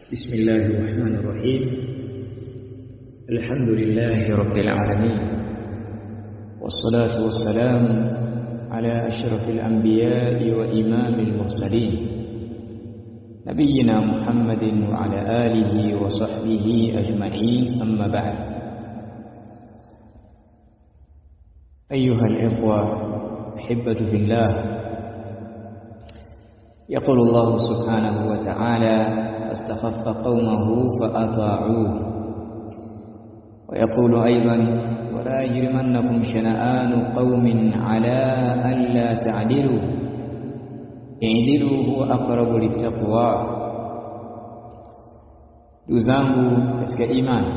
بسم الله الرحمن الرحيم الحمد لله رب العالمين والصلاة والسلام على أشرف الأنبياء وإمام المرسلين نبينا محمد وعلى آله وصحبه أجمعين أما بعد أيها الإخوة أحبة في الله يقول الله سبحانه وتعالى فاستخف قومه فأطاعوه ويقول أيضا ولا يجرمنكم شنآن قوم على ألا تعدلوا اعدلوا هو أقرب للتقوى ndugu zangu katika imani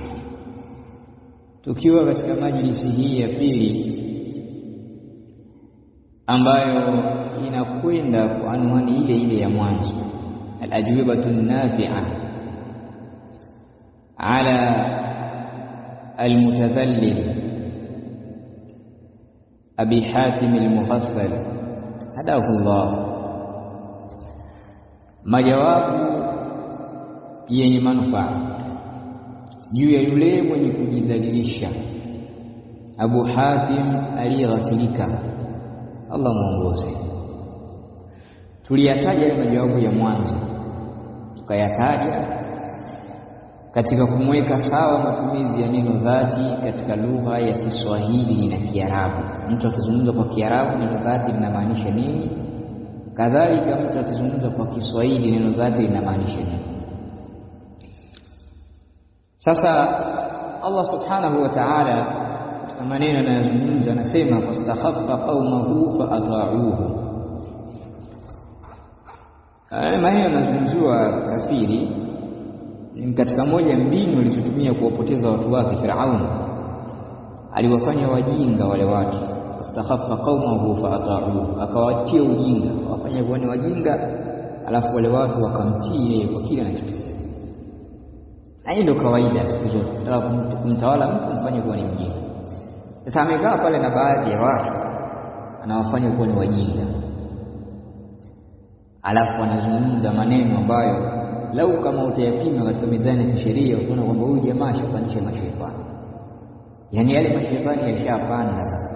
tukiwa katika majlisi hii ya pili ambayo inakwenda kwa anwani ile ile ya mwanzo الأجوبة النافعة على المتذلل أبي حاتم المغفل هداه الله majawabu yenye manufaa juu ya yule mwenye kujidhalilisha Abu Hatim aliyeghafilika Allah muongoze tuliyataja yale majawabu ya mwanzo tukayataja katika kumweka sawa matumizi ya neno dhati katika lugha ya Kiswahili na Kiarabu. Mtu akizungumza kwa Kiarabu neno dhati linamaanisha nini? Kadhalika mtu akizungumza kwa Kiswahili neno dhati linamaanisha nini? Sasa Allah subhanahu wa ta'ala katika maneno anayozungumza anasema fastakhaffa qaumahu fa ata'uhu Haya maneno yanazungumziwa kafiri ni katika moja mbinu alizotumia kuwapoteza watu wake Firaun. Aliwafanya wajinga wale watu, fastakhaffa qaumahu faata'uhu, akawatia ujinga, akawafanya kuwa ni wajinga, alafu wale watu wakamtii yeye kwa kile anachokisema. Na hii ndio kawaida siku zote, nataka kumtawala mtu mfanye kuwa ni mjinga. Sasa amekaa pale na baadhi ya watu anawafanya kuwa ni wajinga alafu anazungumza maneno ambayo lau kama utayapima katika mizani ya kisheria utaona kwamba huyu jamaa ashapandisha mashaitani, yaani yale mashaitani yashapanda.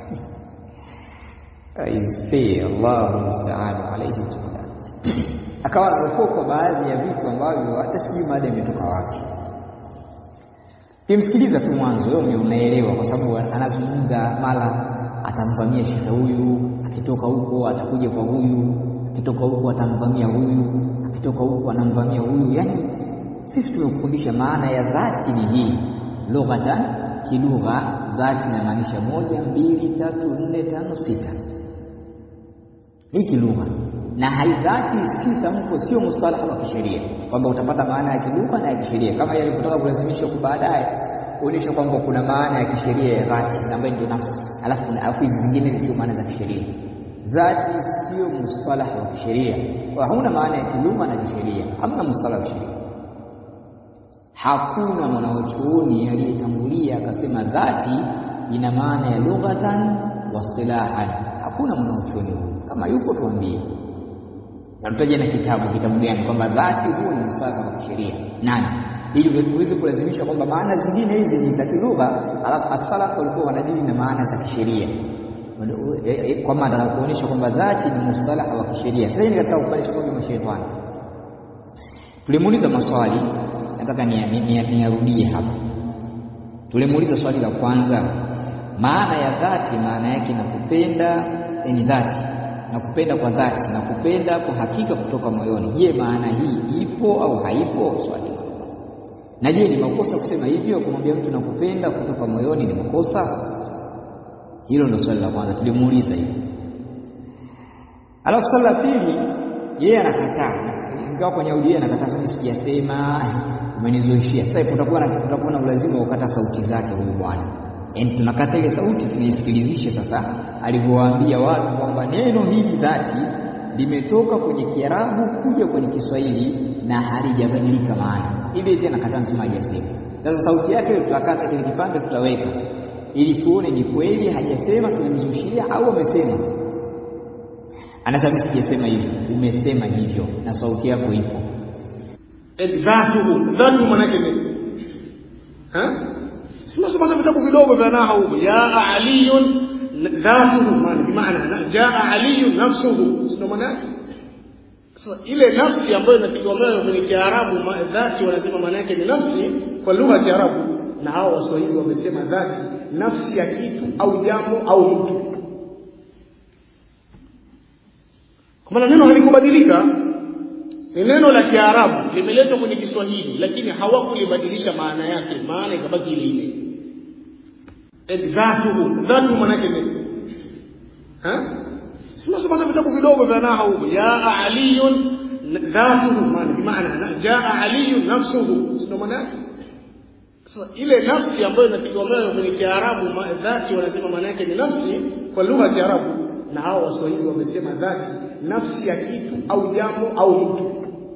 Aisee, Allahu musta'an alayhi tukula. Akawa anaokoka baadhi ya vitu ambavyo hata sijui mada imetoka wapi. Kimsikiliza tu mwanzo, wewe unaelewa, kwa sababu anazungumza mara atamvamia shekhe huyu, akitoka huko atakuja kwa huyu akitoka huku atamvamia huyu, akitoka huku anamvamia huyu. Yani sisi tumekufundisha maana ya dhati ni hii, lughatan, kilugha dhati inamaanisha moja, mbili, tatu, nne, tano, sita. Hii kilugha na haidhati si tamko, sio mustalaha wa kisheria kwamba utapata maana ya kilugha na ya kisheria kama yalivyotaka kulazimishwa kwa baadaye kuonyesha kwamba kuna maana ya kisheria ya dhati ambayo ndio nafsi, alafu kuna afu hizi zingine sio maana za kisheria dhati sio mustalah wa kisheria, hauna maana ya kilugha na kisheria, hamna mustalah wa kisheria. Hakuna mwanachuoni aliyetangulia akasema dhati ina maana ya lughatan wa istilahan. Hakuna mwanachuoni huyu, kama yupo tuambie, natutaja na kitabu. Kitabu gani? Kwamba dhati huo ni mustalah wa kisheria nani, ili uweze kulazimisha kwamba maana zingine hizi ni za kilugha, alafu as-salaf walikuwa wanadili na maana za kisheria kwamba anataka kuonyesha kwamba dhati ni mustalaha wa kisheria. Sasa ni katika kupandisha kwa mashaitani. Tulimuuliza maswali, nataka niyarudie hapa. Tulimuuliza swali la kwanza, maana ya dhati, maana yake na kupenda ni dhati na kupenda kwa dhati na kupenda kwa hakika kutoka moyoni. Je, maana hii ipo au haipo? Swali na je, ni makosa kusema hivyo, kumwambia mtu nakupenda kutoka moyoni ni makosa? Hilo ndo swali la kwanza tulimuuliza hiyo. Alafu swali la pili, yeye anakataa, ingawa kwenye audio yeye anakataa, sasa sijasema, umenizoeshia. Sasa kutakuwa na kutakuwa na ulazima wa kukata sauti zake huyu bwana, yaani tunakata ile sauti tunaisikilizishe sasa alivyowaambia watu kwamba neno hili dhati limetoka kwenye Kiarabu kuja kwenye Kiswahili na halijabadilika maana. Hivi hivi anakataa, nasema hajasema. Sasa sauti yake tutakata kile kipande tutaweka ili tuone ni kweli hajasema, tumemzushia au amesema. Anasema sijasema hivyo, umesema hivyo na sauti yako ipo. dhatuhu dhatu maana yake nini ha simesoma vitabu vidogo vya nahwu jaa aliyun dhatuhu maana bimaana jaa aliyun nafsuhu sio maana yake sasa ile nafsi ambayo inategemewa kwenye Kiarabu dhati wanasema maana yake ni nafsi kwa lugha ya Kiarabu na hao Waswahili wamesema dhati nafsi ya kitu au jambo au mtu kwa maana neno halikubadilika ni neno la Kiarabu limeletwa kwenye Kiswahili lakini hawakulibadilisha maana yake maana ikabaki ile ile dhatuhu dhatu maana yake nini ha simesoma vitabu vidogo vya nahwu jaa aliyun dhatuhu maana bimaana jaa aliyun nafsuhu sio maana yake sasa ile nafsi ambayo inategemewa kwenye Kiarabu dhati wanasema maana yake ni nafsi kwa lugha ya Kiarabu na hao Waswahili wamesema dhati nafsi ya kitu au jambo au mtu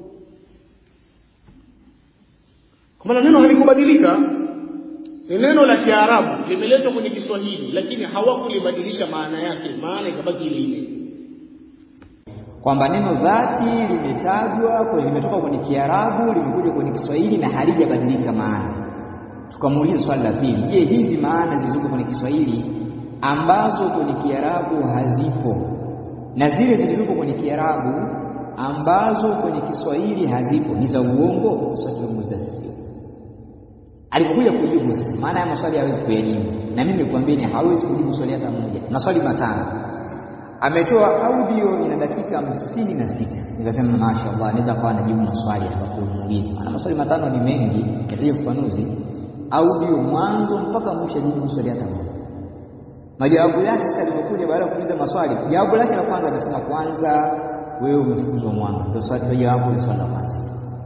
kwa maana neno halikubadilika ni neno la Kiarabu limeletwa kwenye Kiswahili lakini hawakulibadilisha maana yake maana ikabaki ile ile kwamba neno dhati limetajwa kwa limetoka kwenye Kiarabu limekuja kwenye Kiswahili na halijabadilika maana tukamuuliza swali la pili je hizi maana zilizokuwa kwenye Kiswahili ambazo kwenye Kiarabu hazipo na zile zilizopo kwenye Kiarabu ambazo kwenye Kiswahili hazipo ni za uongo sasa tunamuuliza sio alikuja kujibu sasa maana ya maswali hawezi kuyajibu na mimi nikwambieni hawezi kujibu swali hata moja maswali matano ametoa audio ina dakika hamsini na sita nikasema mashaallah anaweza kuwa anajibu maswali atakapomuuliza maana maswali matano ni mengi yataje ufafanuzi audio mwanzo mpaka mwisho jibu swali hata moja majawabu yake sasa alipokuja baada ya kuuliza maswali jawabu lake la kwanza anasema kwanza wewe umefukuzwa mwanga ndio swali ndio jawabu la swali la kwanza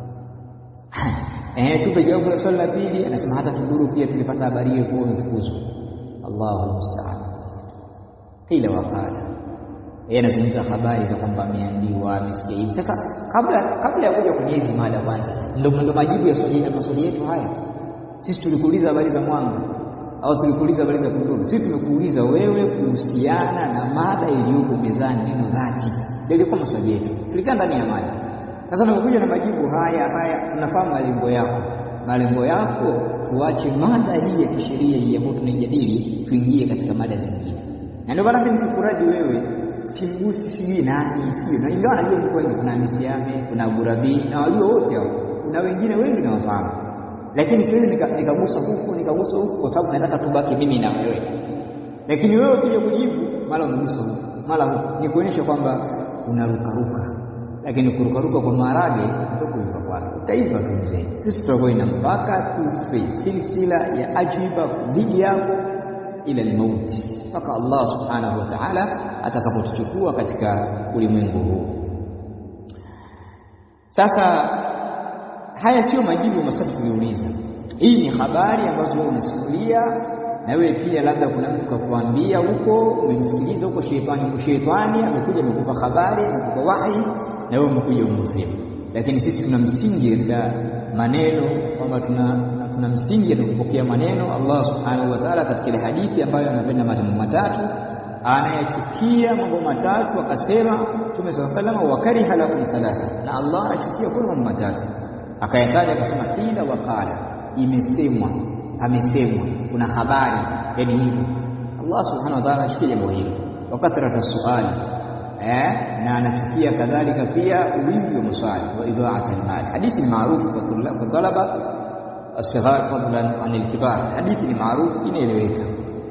eh tupe jawabu la swali la pili anasema hata tunduru pia tulipata habari hiyo kwa umefukuzwa Allahu musta'an kila wakati yeye anazungumza habari za kwamba ameambiwa amesikia hivi sasa kabla kabla ya kuja kwenye hizi mada kwanza ndio ndio majibu ya swali na maswali yetu haya sisi tulikuuliza habari za mwanga au tulikuuliza habari za tunduru sisi tumekuuliza wewe kuhusiana na mada iliyoko mezani neno dhati ndio ilikuwa maswali yetu tulikaa ndani ya mada sasa unapokuja na majibu haya haya tunafahamu malengo yako malengo yako tuache mada hii ya kisheria hii ambayo tunaijadili tuingie katika mada zingine na ndio maana nikikuraji wewe simgusi sijui nani sio na ingawa najua mko wengi kuna Misiame kuna Burabi na wajua wote hao kuna wengine wengi na wafahamu lakini siwezi nikagusa huku nikagusa huku kwa sababu nataka tubaki mimi na wewe lakini wewe ukija kujibu mara umegusa huku mara huku ni kuonyesha kwamba unarukaruka lakini kurukaruka kwa maharage ndio kuiva kwake utaiva tu mzee sisi tutakuwa ina mpaka tufe silsila ya ajiba dhidi yako ila limauti mpaka Allah subhanahu wa ta'ala atakapotuchukua katika ulimwengu huu sasa haya sio majibu ya maswali tuliuliza hii ni habari ambazo wewe unasimulia na wewe pia labda kuna mtu kakuambia huko umemsikiliza huko shetani shetani amekuja amekupa habari amekupa wahi na wewe umekuja umesema lakini sisi tuna msingi katika maneno kwamba tuna tuna msingi ya kupokea maneno Allah subhanahu wa ta'ala katika ile hadithi ambayo anapenda mambo matatu anayachukia mambo matatu akasema Mtume صلى الله عليه وسلم wakariha lahu thalatha na Allah anachukia kwa mambo matatu akayataja akasema kila wakala imesemwa amesemwa kuna habari yani hivyo Allah subhanahu wa ta'ala anachukia jambo hilo wakathrata suali eh na anachukia kadhalika pia wingi wa maswali wa idha'at al-mal hadithi ni maarufu kwa talaba الصغار فضلا عن الكبار hadithi ni maarufu inaeleweka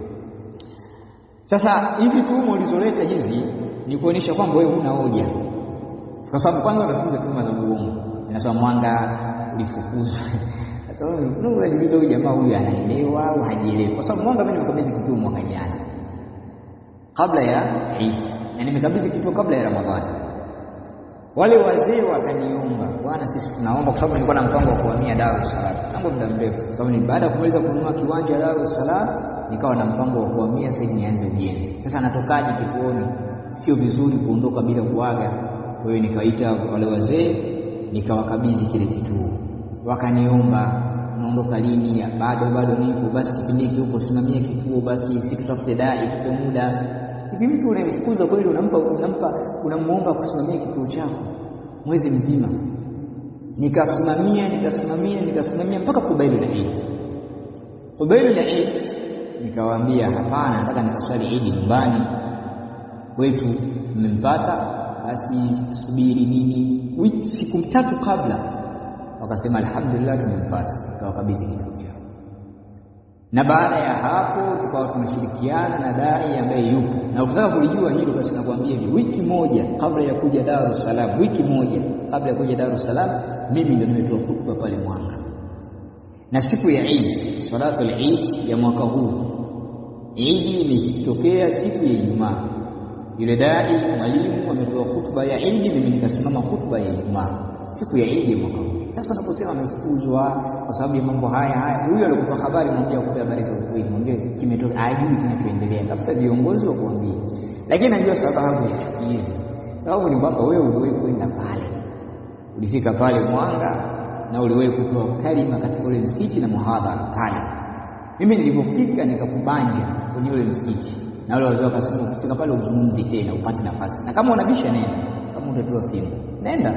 sasa hizi tuhuma ulizoleta hizi ni kuonyesha kwamba wewe huna hoja kwa sababu kwanza unazungumza tuhuma za uongo inasema mwanga ulifukuzwa sasa wewe unajiuliza huyu jamaa huyu anaelewa au hajielewi kwa sababu mwanga mimi nimekabidhi kituo mwaka jana kabla ya Eid na nimekabidhi kituo kabla ya Ramadhani wale wazee wakaniomba bwana sisi tunaomba kwa sababu nilikuwa na mpango wa kuhamia Dar es Salaam tangu muda mrefu kwa sababu ni baada ya kumaliza kununua kiwanja Dar es Salaam nikawa na mpango wa kuhamia sasa nianze ujenzi sasa natokaje kituoni sio vizuri kuondoka bila kuaga kwa hiyo nikaita wale wazee nikawakabidhi kile kituo wakaniomba unaondoka lini bado bado nipo basi kipindi hiki huko simamia kituo basi si tutafute dai tupe muda hivi mtu unamfukuza kweli unampa unampa unamuomba kusimamia kituo chako mwezi mzima nikasimamia nikasimamia nikasimamia mpaka kubailu la Eid. Kubailu la Eid nikawaambia hapana, nataka nikaswali Eid nyumbani kwetu, mmempata basi subiri nini, wiki siku tatu kabla wakasema alhamdulillah, tumempata, tukawakabidhi kitabu chao. Na baada ya hapo tukawa tunashirikiana na dai ambaye yupo, na ukitaka kulijua hilo basi nakwambia hivi, wiki moja kabla ya kuja Dar es Salaam, wiki moja kabla ya kuja Dar es Salaam, mimi ndio nimetoa hutuba pale Mwanga, na siku ya Eid, salatu al-Eid ya mwaka huu, Eid imetokea siku ya Ijumaa. Yule dai mwalimu ametoa hutuba ya Eid, mimi nikasimama hutuba ya Ijumaa siku ya Eid ya mwaka huu. Sasa unaposema amefukuzwa kwa sababu ya mambo haya haya, huyo alikupa habari, mwambie akupe habari za ukweli, mwambie kimetoka, ajui kinachoendelea, tafuta viongozi wa kuambia. Lakini najua sababu ya chuki hizi, sababu ni kwamba wewe uliwahi kwenda pale, ulifika pale Mwanga na uliwahi kutoa kalima katika ule msikiti na muhadhara pale. Mimi nilipofika nikakubanja kwenye ule msikiti, na wale wazee wakasema, ukifika pale uzungumzi tena, upate nafasi, na kama unabisha nenda, kama utapewa fimbo nenda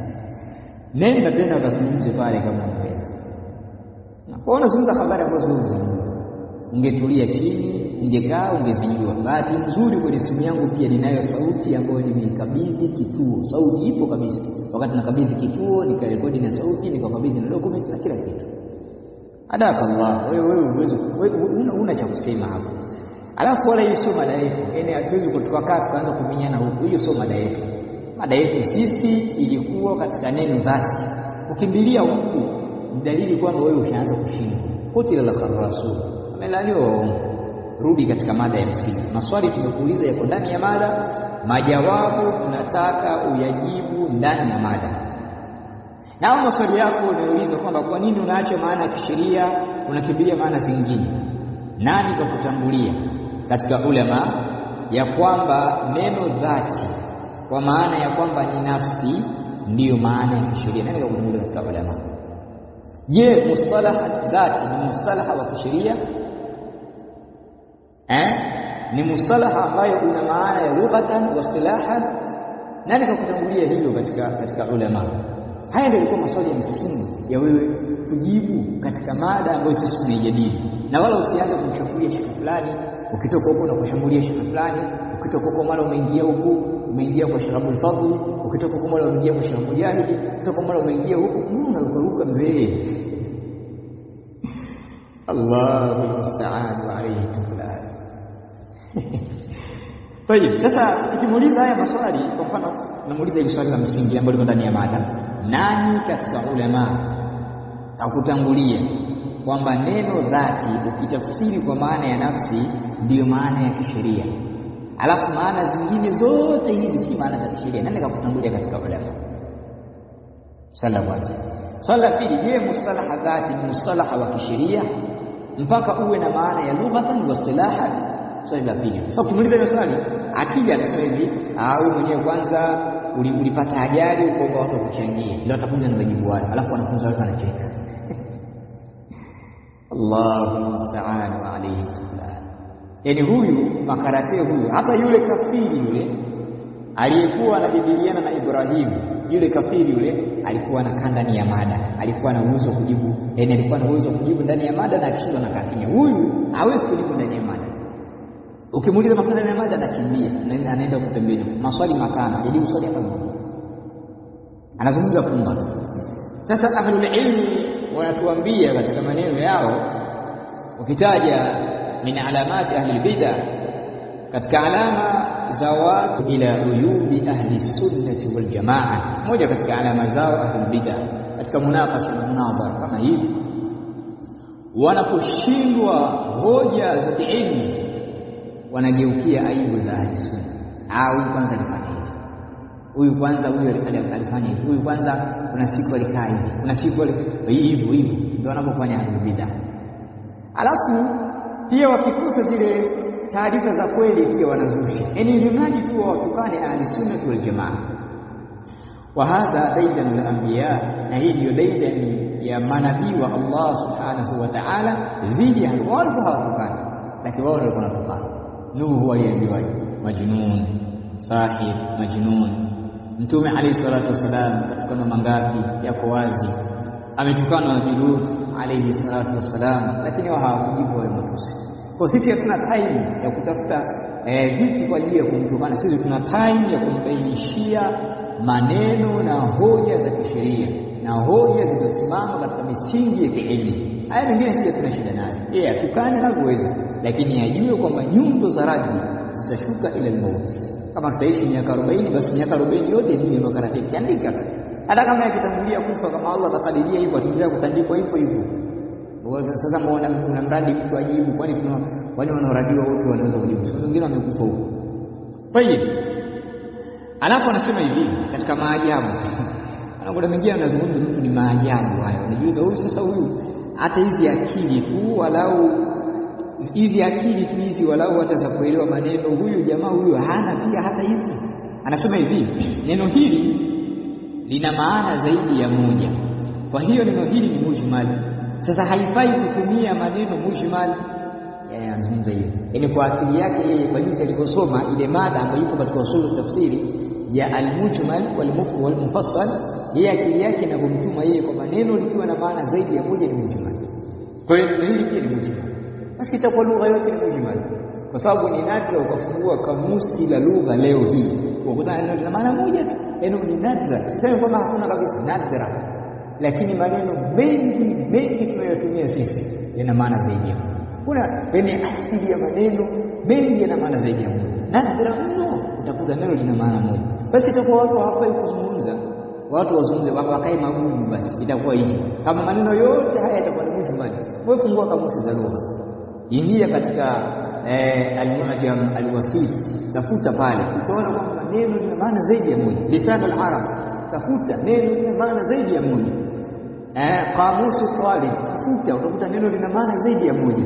nenda tena ukazungumze pale kama unaweza. Kwa unazungumza habari ambazo wewe unazijua, ungetulia chini, ungekaa, ungezijua. Bahati nzuri kwenye simu yangu pia ninayo sauti ambayo nimeikabidhi kituo, sauti ipo kabisa. Wakati nakabidhi kituo, nikarekodi na sauti, nikakabidhi na document na kila kitu. Adaka Allah, wewe wewe uwezo una, una cha kusema hapo. Alafu wala hiyo sio mada yetu, yaani hatuwezi kutoka kaa tukaanza kuminyana huku, hiyo sio mada yetu mada yetu sisi ilikuwa katika neno dhati. Ukimbilia huku ni dalili kwamba wewe ushaanza kushindwa. Kutila laka rasul, amelaniwa waongo. Rudi katika mada ya msingi. Maswali tumekuuliza yako ndani ya mada, majawabu tunataka uyajibu ndani ya mada. Na hao maswali yako unauliza kwamba kwa nini unaacha maana ya kisheria unakimbilia maana zingine, nani kakutangulia katika ulama ya kwamba neno dhati kwa maana ya kwamba ni nafsi ndiyo maana ya kisheria. Nani kakutangulia katika ulama? Je, mustalaha dhati ni mustalaha wa kisheria eh? Ni mustalaha ambayo una maana ya lughatan wa istilahan. Nani kakutangulia hilo katika katika ulama? Haya ndio ilikuwa maswali ya msingi ya wewe kujibu katika mada ambayo sisi tunaijadili, na wala usianze kumshambulia shekhe fulani, ukitoka huko na kushambulia shekhe fulani, ukitoka huko mara umeingia huku umeingia kwa Sheikh Abdul Fadhl, ukitoka huko mara umeingia kwa Sheikh Mujahid, ukitoka mara umeingia huku, unarukaruka mzee. Allahu musta'an wa alayhi tuflan. Tayib, sasa tukimuuliza haya maswali, kwa mfano namuuliza hili swali la msingi ambalo liko ndani ya mada, nani katika ulama akutangulia kwamba neno dhati ukitafsiri kwa maana ya nafsi ndiyo maana ya kisheria alafu maana zingine zote hizi si maana za kisheria. Nani kakutangulia katika ulama? Swali la kwanza. Swali la pili, je, mustalaha dhati ni mustalaha wa kisheria mpaka uwe na maana ya lughatan wa istilahan? Swali la pili. Sasa ukimuuliza hilo swali, akija akasema hivi, ah, wewe mwenyewe kwanza ulipata ajali ukaomba watu wakuchangie, ndio atakuja na majibu hayo, alafu wanafunzi wake wanacheka. Allahu musta'an wa alayhi tuflan. Yaani huyu makarate huyu, hata yule kafiri yule aliyekuwa anabidiliana na Ibrahimu, yule kafiri yule alikuwa anakaa ndani ya mada, alikuwa na uwezo kujibu, yaani alikuwa na uwezo kujibu ndani ya mada na akishindwa na kakimia. Huyu hawezi kujibu ndani ya mada. Ukimuuliza maswali ndani ya mada anakimbia, anaenda huko pembeni, maswali makana, hajajibu swali hata moja, anazungumza pumba. Sasa ahlul ilmi wanatuambia katika maneno yao, ukitaja min alamati ahli bid'ah, katika alama za watu ila uyubi ahli sunnati wal jamaa, moja katika alama zao ahli bid'ah katika munakasha na munadhara kama hivi, wanaposhindwa hoja za kiilmu wanageukia aibu za ahli sunna. Ah, huyu kwanza alifanya hivi, huyu kwanza, huyu alifanya hivi, huyu kwanza, kuna siku alikaa hivi, kuna siku hivyo hivyo, ndio wanapofanya ahli bid'ah. Alafu pia wakikosa zile taarifa za kweli pia wanazusha, yaani ili mradi tu wawatukane ahli sunnati wal jamaa. Wa hadha daidan al anbiya, na hii ndiyo daidan ya manabii wa Allah subhanahu wa ta'ala dhidi ya wao. Walikuwa hawatukani, lakini wao walikuwa wanatukana. Nuhu aliambiwaje? Majnun, sahir, majnun, Mtume alayhi salatu wassalam katukana mangapi yako wazi, ametukana Nabii Lut alayhi salatu wassalam, lakini wao hawakujibu wale matusi. Kwa sisi hatuna time ya kutafuta vitu kwa ajili ya kumtukana. Sisi tuna time ya kumbainishia maneno na hoja za kisheria na hoja zilizosimama katika misingi ya kielimu. Haya mengine pia tuna shida nayo, yeye atukane anavyoweza, lakini ajue kwamba nyundo za radi zitashuka ila mauti. Kama tutaishi miaka arobaini, basi miaka arobaini yote ni makarateki, andika hata kama yakitangulia kufa, kama Allah atakadiria hivyo, ataendelea kutandikwa hivyo hivyo. Sasa mbona una mradi mtu ajibu? Kwani tuna kwani wanaoradiwa wote wanaweza kujibu? Siku wengine wamekufa huko. Kwa hiyo alafu anasema hivi katika maajabu kuna mwingine anazungumza mtu ni maajabu hayo, unajiuliza huyu sasa, huyu hata hizi akili tu walau hizi akili tu hizi walau hata za kuelewa maneno, huyu jamaa huyu hana pia hata hizi. Anasema hivi neno hili lina maana zaidi ya moja, kwa hiyo neno hili ni mujmal. Sasa haifai kutumia maneno mujmal. Yeye anazungumza hiyo, yaani kwa akili yake yeye, kwa jinsi alivyosoma ile mada ambayo ipo katika usulu tafsiri ya almujmal walmufhim walmufassal, yeye akili yake inavyomtuma yeye kwa maneno likiwa na maana zaidi ya moja ni mujmal. Kwa hiyo neno hili pia ni mujmal, basi itakuwa lugha yote ni mujmal, kwa sababu ni nadra ukafungua kamusi la lugha leo hii ukutana neno lina maana moja tu. Neno ni nadra, sema kwamba hakuna kabisa, nadra, lakini maneno mengi mengi tunayotumia sisi yana maana zaidi ya moja. Kuna penye asili ya maneno mengi yana maana zaidi ya moja, nadra mno utakuta neno lina maana moja. Basi itakuwa watu hawafai kuzungumza, watu wazungumze wakae magumu, basi itakuwa hivi. Kama maneno yote haya yatakuwa ni mujmal, wewe fungua kamusi za lugha, ingia katika al-Mu'jam al-Wasit, tafuta pale, utaona kwamba neno lina maana zaidi ya moja. Lisan al-Arab, tafuta neno lina maana zaidi ya moja. Qamusu Talib, tafuta, utakuta neno lina maana zaidi ya moja.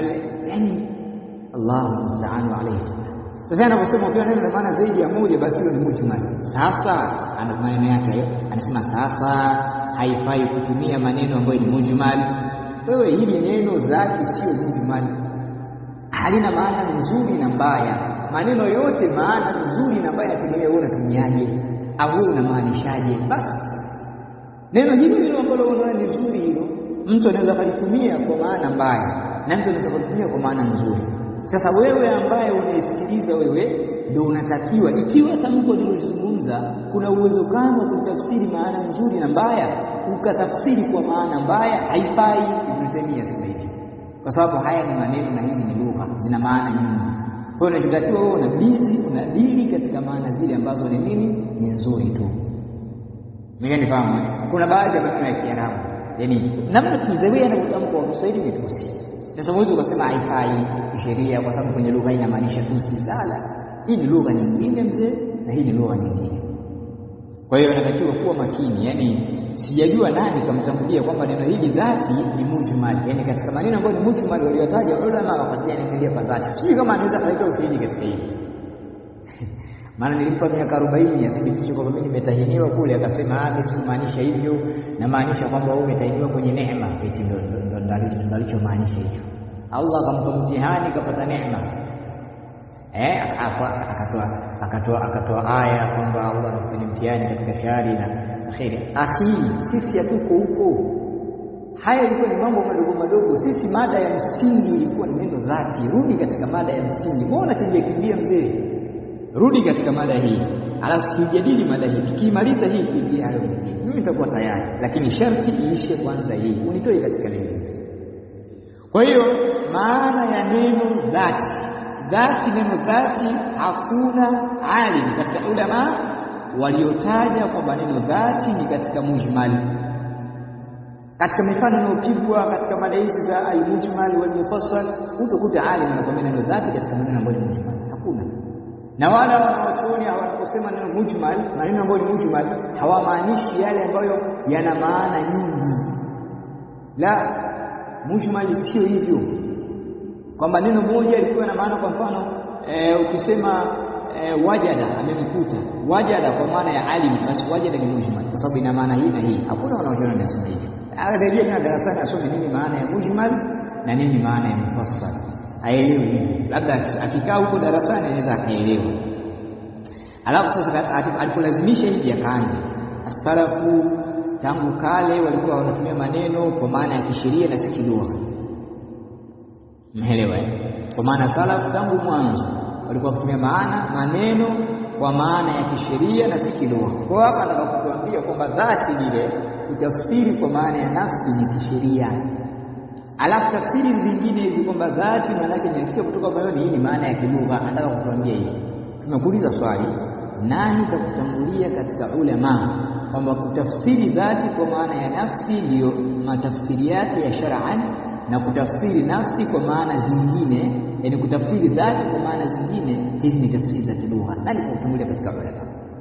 Yani Allahu musta'anu alayhi sasa anaposema ukiwa neno na maana zaidi ya moja, basi hiyo ni mujmal. Sasa ana maneno yake hayo, anasema sasa haifai kutumia maneno ambayo ni mujmal. Wewe hili neno dhati sio mujmal, halina maana nzuri na mbaya. Maneno yote maana nzuri na mbaya yategemea wewe unatumiaje au wewe unamaanishaje. Basi neno hilo hilo ambalo unaona ni zuri, hilo mtu anaweza kalitumia kwa maana mbaya na mtu anaweza kalitumia kwa maana nzuri. Sasa wewe ambaye unaisikiliza wewe ndio unatakiwa, ikiwa tamko lilozungumza kuna uwezekano wa kutafsiri maana nzuri na mbaya, ukatafsiri kwa maana mbaya, haifai. Ibn Taymiyyah sema hivi, kwa sababu haya ni maneno na hizi ni lugha, zina maana nyingi. Kwa hiyo unachotakiwa wewe unabidi unadili katika maana zile ambazo ni nini, ni nzuri tu. Nifahamu kuna baadhi ya maneno ya Kiarabu, yaani namna tuzoea anavyotamka kwa Kiswahili ni tusi sasa huwezi ukasema haifai kisheria kwa sababu kwenye lugha hii inamaanisha tusi. Lala, hii ni lugha nyingine mzee, na hii ni lugha nyingine. Kwa hiyo inatakiwa kuwa makini. Yani sijajua nani kamtambulia kwamba neno hili dhati ni mujmal, yani katika maneno ambayo ni mujmal waliotaja ulama wakajaniangalia kwa dhati. Sijui kama anaweza kuleta ushahidi katika hili maana nilimpa miaka arobaini athibitishe kwamba mimi nimetahiniwa kule, akasema ah, mimi sikumaanisha hivyo, namaanisha kwamba wewe umetahiniwa kwenye neema. Eti ndo alichomaanisha hicho. Allah akampa mtihani, kapata neema eh, akatoa akatoa akatoa aya kwamba Allah amefanya mtihani katika shari na kheri. Akhi, sisi hatuko huko. Haya ilikuwa ni mambo madogo madogo. Sisi mada ya msingi ilikuwa ni neno dhati. Rudi katika mada ya msingi. Mbona kimbia kimbia mzee? Rudi katika mada hii, alafu tuijadili mada hii. Tukimaliza hii tuingie hayo mengine, mimi nitakuwa tayari, lakini sharti iishe kwanza hii, unitoe katika lingine. Kwa hiyo maana ya neno dhati, dhati, neno dhati, hakuna alim katika ulama waliotaja kwamba neno dhati ni katika mujmali. Katika mifano inayopigwa katika mada hizi za almujmal walmufassal, utakuta alim anakwambia neno dhati katika maneno ambayo ni mujmali, hakuna na wala wanawachuoni wanaposema neno mujmal, maneno ambayo ni mujmal hawamaanishi yale ambayo yana maana nyingi. La, mujmal sio hivyo, kwamba neno moja likiwa na maana, kwa mfano e, ukisema e, wajada, amemkuta wajada kwa maana ya alim, basi wajada ni mujmal kwa sababu ina maana hii na hii. Hakuna wanaochuoni wanasema hivyo. Arejea tena darasani asome nini maana ya mujmal na nini maana ya mufassal aelewe hivi, labda akikaa huko darasani anaweza akaelewa. alafu sasa alipolazimisha hivi akaanza asalafu tangu kale walikuwa wanatumia maneno kwa maana ya kisheria na si kilugha mmeelewa kwa maana salaf tangu mwanzo walikuwa wakitumia maana maneno kwa maana ya kisheria na si kilugha kwa hapa nataka kutuambia kwamba dhati vile utafsiri kwa maana ya nafsi ni kisheria alafu tafsiri zingine hizi kwamba dhati maana yake inasikia kutoka moyoni hii ni maana ya kilugha anataka kutuambia hivi tumekuuliza swali nani kakutangulia katika ulama kwamba kutafsiri dhati kwa maana ya nafsi ndiyo matafsiri yake ya shar'an na kutafsiri nafsi kwa maana zingine yani kutafsiri dhati kwa maana zingine hizi ni tafsiri za kilugha nani kakutangulia katika ulama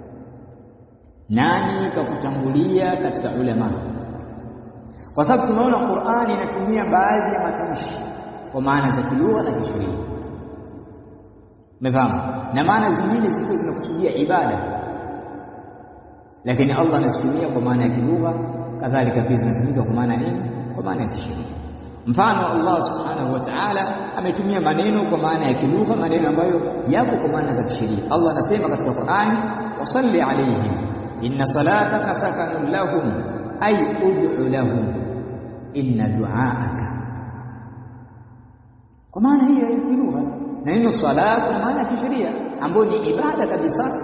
nani kakutangulia katika ulama kwa sababu tunaona Qur'ani inatumia baadhi ya matamshi kwa maana za kilugha na kisheria umefahamu na maana zingine zilikuwa zinakusudia ibada lakini Allah anazitumia kwa maana ya kilugha kadhalika pia zinatumika kwa maana nini kwa maana ya kisheria mfano Allah subhanahu wa ta'ala ametumia maneno kwa maana ya kilugha maneno ambayo yapo kwa maana za kisheria Allah anasema katika Qur'ani wasalli alayhim inna salataka sakanun lahum ay ud'u lahum inna du'aaka kwa maana hiyo ya kilugha na neno sala kwa maana ya kisheria ambayo ni ibada kabisa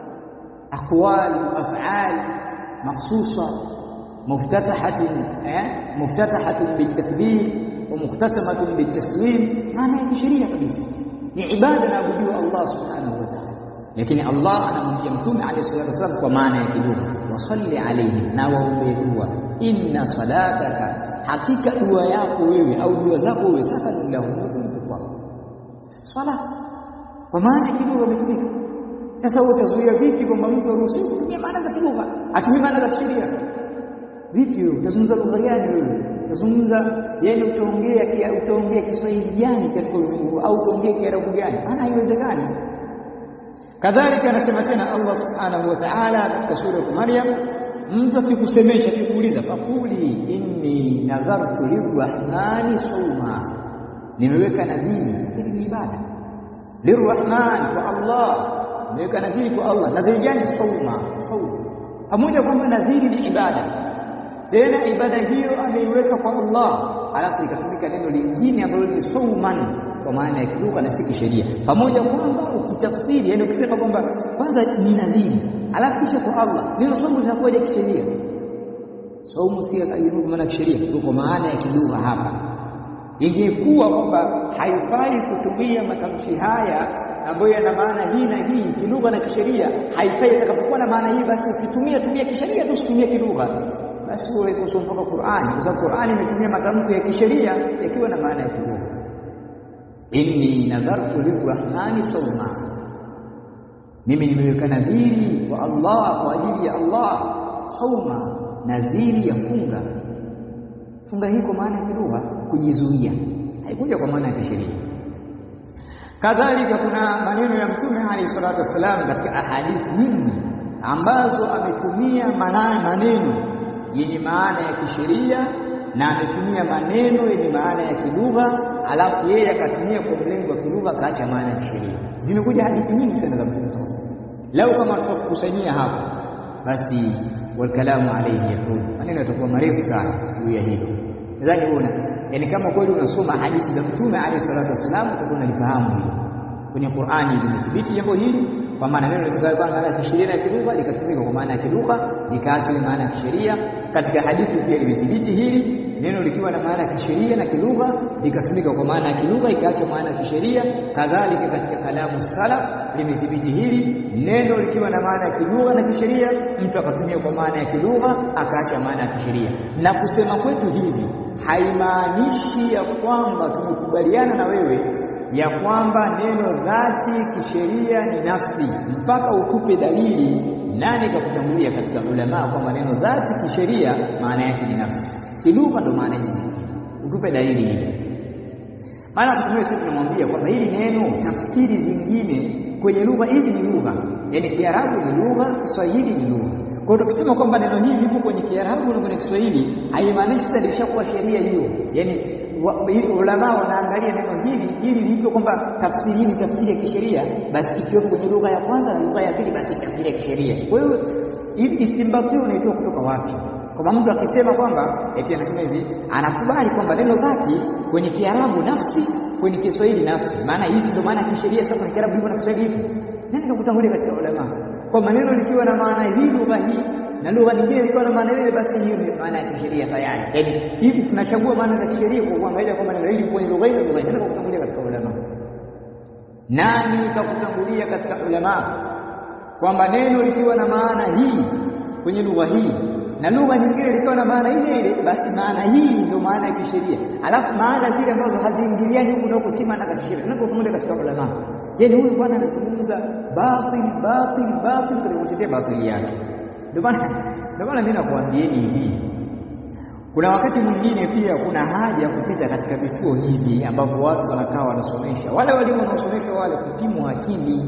aqwal af'al makhsusa muftatahatin eh muftatahatin bitakbir wa muqtasamatun bitaslim maana ya kisheria kabisa ni ibada na abudiwa Allah subhanahu wa ta'ala lakini Allah anamwambia mtume alayhi salatu wasallam kwa maana ya kilugha wasalli alayhim na waombee dua inna salataka hakika dua yako wewe au dua zako wewe sakanu lahum kwao swala kwa maana kilugha imetumika sasa utazuia vipi kwamba mtu aruhusiwi kutumia maana za kilugha atumie maana za kisheria vipi wewe utazungumza lugha gani wewe utazungumza yani utaongea utaongea Kiswahili gani katika ulimwengu au utaongea Kiarabu gani maana haiwezekani kadhalika anasema tena Allah subhanahu wa ta'ala katika sura ya Maryam mtu akikusemesha akikuuliza fakuli inni nadhartu lirrahmani sawma nimeweka nadhiri hili ni ibada lirrahman kwa Allah nimeweka nadhiri kwa Allah nadhiri gani sawma sawma pamoja kwamba nadhiri ni ibada tena ibada hiyo ameiweka kwa Allah alafu ikatumika neno lingine ambalo ni sawman kwa maana ya kilugha na si kisheria pamoja kwamba ukitafsiri yani ukisema kwamba kwanza ni nadhiri alafu kisha kwa Allah neno somo linakuwa kisheria saumu si kwa maana kisheria kwa maana ya kilugha hapa ingekuwa kwamba haifai kutumia matamshi haya ambayo yana maana hii na hii kilugha na kisheria haifai itakapokuwa na maana hii basi ukitumia tumia kisheria tu usitumie kilugha basi wewe kusoma mpaka Qur'ani kwa sababu Qur'ani imetumia matamko ya kisheria yakiwa na maana ya kilugha inni nadhartu lirrahmani sawma mimi nimeweka nadhiri kwa Allah kwa ajili ya Allah sauma nadhiri ya funga funga hii kwa maana ya kilugha kujizuia haikuja kwa maana ya kisheria kadhalika kuna maneno ya mtume alayhi salatu wasalam katika ahadithi nyingi ambazo ametumia maneno yenye maana ya kisheria na ametumia maneno yenye maana ya kilugha alafu yeye akatumia kwa mlengo wa kilugha akaacha maana ya kisheria zimekuja hadithi nyingi sana za mtume sallallahu alaihi wasallam lau kama tutakusanyia hapa basi walkalamu alayhi yatul maneno yatakuwa marefu sana juu ya hilo nadhani una yani kama kweli unasoma hadithi za mtume alayhi salatu wasallam utakuwa unalifahamu hilo kwenye Qur'ani limethibiti jambo hili kwa maana neno litakayo kwa maana ya kisheria na kilugha likatumika kwa maana ya kilugha likaacha maana ya kisheria katika hadithi pia limethibiti hili neno likiwa na maana ya kisheria na kilugha likatumika kwa maana ya kilugha ikaacha maana ya kisheria kadhalika katika kalamu salaf limethibiti hili neno likiwa na maana ya kilugha na kisheria mtu akatumia kwa maana ya kilugha akaacha maana ya kisheria na kusema kwetu hivi haimaanishi ya kwamba tumekubaliana na wewe ya kwamba neno dhati kisheria ni nafsi mpaka utupe dalili nani kakutangulia katika ulama kwamba neno dhati kisheria maana yake ni nafsi kilugha ndo maana hizi utupe dalili hiyo maana kutumia sisi tunamwambia kwamba hili neno tafsiri zingine kwenye lugha hizi ni lugha yani kiarabu ni lugha kiswahili ni lugha kwa hiyo tukisema kwamba neno hili lipo kwenye kiarabu na kwenye kiswahili haimaanishi sasa lishakuwa sheria hiyo yani ulama wanaangalia neno hili ili liitwe kwamba tafsiri hii ni tafsiri ya kisheria, basi ikiwepo kwenye lugha ya kwanza na lugha ya pili, basi tafsiri ya kisheria. Kwa hiyo istinbati unaitoa kutoka wapi? Kwamba mtu akisema kwamba eti anasema hivi, anakubali kwamba neno dhati kwenye Kiarabu nafsi, kwenye Kiswahili nafsi. Maana hii ndio maana ya kisheria. Sasa kwenye Kiarabu hivyo na Kiswahili hivyo, nani kakutangulia katika ulama kwa maneno likiwa na maana hii lugha hii na lugha nyingine likiwa na maana ile, basi hiyo ni maana ya kisheria tayari. Yaani hivi tunachagua maana za kisheria kwa kuangalia kwamba neno hili kwenye lugha ile lugha ndio kutangulia katika ulama. Nani kakutangulia katika ulama kwamba neno likiwa na maana hii kwenye lugha hii na lugha nyingine likiwa na maana ile ile, basi maana hii ndio maana ya kisheria, alafu maana zile ambazo haziingiliani huku na huku si maana ya kisheria, tunapofungulia katika ulama. Yaani huyu bwana anazungumza batil batil batil katika kutetea batili yake. Ndio maana ndio maana mimi nakuambieni hivi, kuna wakati mwingine pia kuna haja ya kupita katika vituo hivi ambavyo watu wanakaa wanasomesha, wale walimu wanaosomesha wale, kupimwa akili,